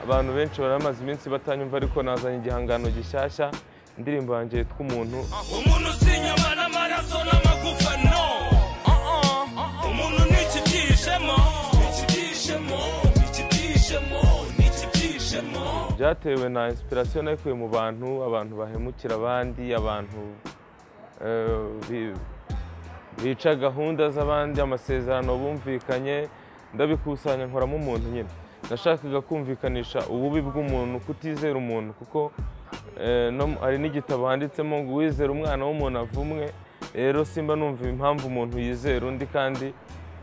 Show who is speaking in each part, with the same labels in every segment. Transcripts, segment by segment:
Speaker 1: abantu benshi baramaze iminsi batanyumva ariko nazanye igihangano gishyashya indirimbo yanjye yitwa umuntu
Speaker 2: umuntu usinyama n'amaraso n'amagufa no umuntu ni ikibyishemo ni ikibyishemo ni ikibyishemo ni ikibyishemo
Speaker 1: byatewe na inspiration nayikuye mu bantu abantu bahemukira abandi abantu eh, bi- bica gahunda z'abandi amasezerano bumvikanye ndabikusanya nkoramo umuntu nyine nashakaga kumvikanisha ububi bw'umuntu kutizera umuntu kuko eh, no- hari n'igitabo handitsemo ngo uwizera umwana w'umuntu avumwe rero simba numva impamvu umuntu yizera undi kandi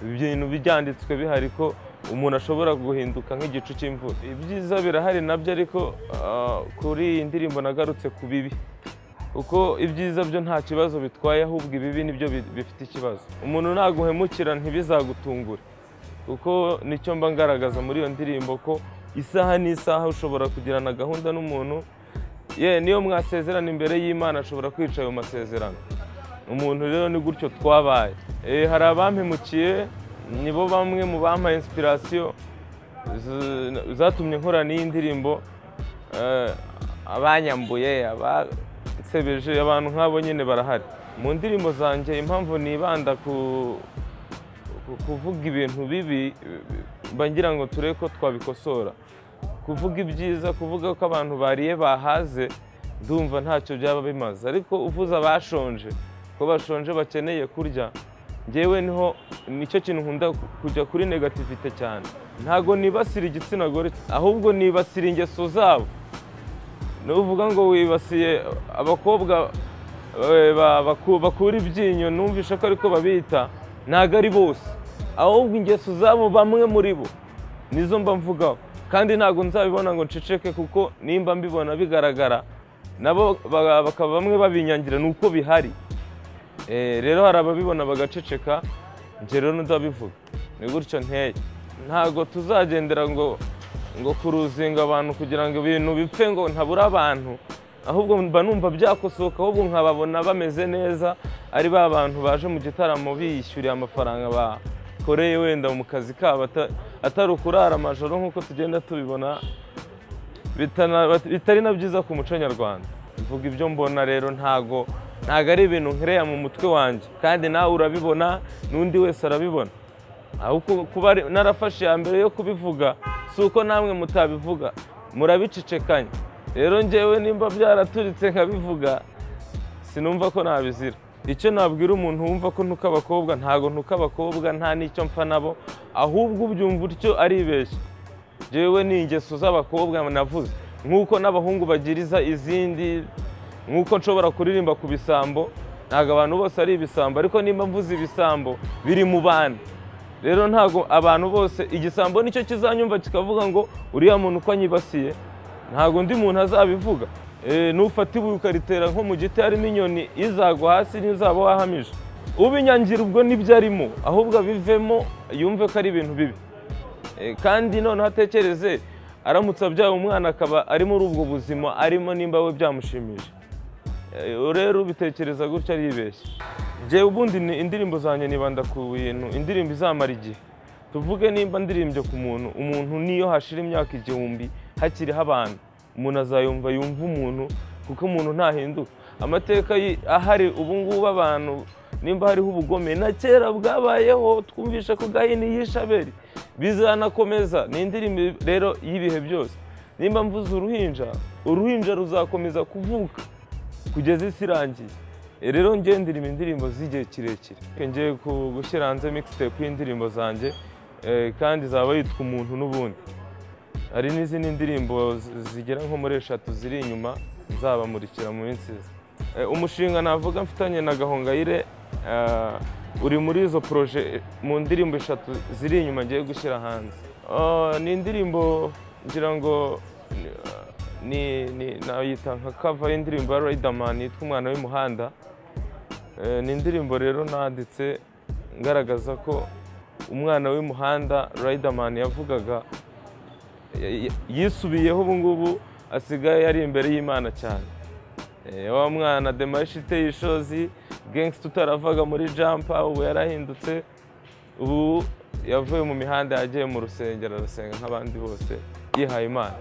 Speaker 1: ibintu byanditswe bihari ko umuntu ashobora guhinduka nk'igicu cy'imvura ibyiza birahari nabyo ariko ah, kuri iyi ndirimbo nagarutse ku bibi kuko ibyiza byo nta kibazo bitwaye ahubwo ibibi nibyo bi- bifite ikibazo umuntu naguhemukira ntibizagutungure kuko nicyo mba ngaragaza muri iyo ndirimbo ko isaha n'isaha ushobora kugirana gahunda n'umuntu ye niyo mwasezerana imbere y'imana ashobora kwica ayo masezerano umuntu rero ni gutyo twabaye Eh, hari abampemukiye nibo bamwe mu bampaye inspiration z- zatumye nkora n'iyi ndirimbo Eh, abanyambuye abansebeje abantu nk'abo nyine barahari mu ndirimbo zanjye impamvu nibanda ku ku- kuvuga ibintu bibi mba ngira ngo turebe ko twabikosora kuvuga ibyiza kuvuga ko abantu bariye bahaze ndumva ntacyo byaba bimaze ariko uvuze abashonje ko bashonje bakeneye kurya ngewe niho nicyo kintu nkunda ku- kujya kuri negativite cyane ntago nibasira igitsina gore ahubwo nibasira ingeso zabo nuvuga ngo wibasiye abakobwa eh, ba- baku- bakura ibyinyo numvishe ko ariko babita ntago ari bose ahubwo ingeso zabo bamwe muri bo nizo mba mvugaho kandi ntago nzabibona ngo nceceke kuko nimba mbibona bigaragara nabo ba- bakaba bamwe babinyangira ni uko bihari Eh, rero hari ababibona bagaceceka njye rero ndabivuga ni gutyo nteye ntago tuzagendera ngo ngo kuruzinga abantu kugira ngo ibintu bipfe ngo ntabura abantu ahubwo mba numva byakosoka ahubwo nkababona bameze neza ari ba bantu baje mu gitaramo biyishyuriye amafaranga bakoreye wenda mu kazi kabo ata- atari ukurara amajoro nk'uko tugenda tubibona bitana- bat- bitari na byiza ku muco nyarwanda mvuga ibyo mbona rero ntago ntago ari ibintu nkereya mu mutwe wanjye kandi nawe urabibona n'undi wese arabibona aho ku- kuba ari- narafashe iya mbere yo kubivuga si uko namwe mutabivuga murabicicekanya rero ngewe nimba byaraturitse nkabivuga sinumva ko nabizira icyo nabwira umuntu wumva ko ntuka abakobwa ntago ntuka abakobwa nta n'icyo mpfa nabo ahubwo ubyumva utyo aribeshya jewe ni ingeso z'abakobwa navuze nk'uko n'abahungu bagiriza izindi nk'uko nshobora kuririmba ku bisambo ntabwo abantu bose ari ibisambo ariko nimba mvuze ibisambo biri mu bana rero ntabwo abantu bose igisambo nicyo kizanyumva kikavuga ngo uriya muntu uko anyibasiye ntabwo undi muntu azabivuga Eh, nufata ibuye ukaritera nko mu giti harimo inyoni izagwa hasi n'izaba wahamije ubinyangira ubwo nibyo arimo ahubwo abivemo yumve ko ari ibintu bibi Eh, kandi noneho atekereze aramutse abyaye umwana akaba ari muri ubwo buzima arimo nimba we byamushimije Eh, rero ubitekereza gutya aribeshya njyewe ubundi ni- indirimbo zanjye nibanda ku bintu indirimbo izamara igihe tuvuge nimba ndirimbye ku muntu umuntu niyo hashira imyaka igihumbi hakiriho abantu umuntu azayumva yumva umuntu kuko umuntu ntahinduka amateka yi- ahari ubu ngubu abantu nimba hariho ubugome na kera bwabayeho twumvishe ko gahini y'ishaberi bizanakomeza ni indirimbo rero y'ibihe byose nimba mvuze uruhinja uruhinja ruzakomeza kuvuka kugeza isi irangiye E, rero njye ndirimba indirimbo z'igihe kirekire ngiye ku- gushyira hanze mixtape y'indirimbo zanjye e, kandi izaba yitwa umuntu n'ubundi hari n'izindi ndirimbo zi- zigera nko muri eshatu ziri inyuma nzabamurikira mu minsi iza E, umushinga navuga mfitanye na gahongayire eh, uri muri izo poroje eh, mu ndirimbo eshatu ziri inyuma ngiye gushyira hanze Ah, ni indirimbo ngira ngo ni ni nayita nka kava y'indirimbo ya Riderman yitwa umwana w'umuhanda Eh, ni indirimbo rero nanditse ngaragaza ko umwana w'umuhanda Riderman yavugaga y- y- yisubiyeho ubu ngubu asigaye yari imbere y'Imana cyane Eh, wa mwana demarishe iteye ishozi gangsta utaravaga muri jampa ubu yarahindutse ubu yavuye mu mihanda yagiye mu rusengero arasenga nk'abandi bose yihaye imana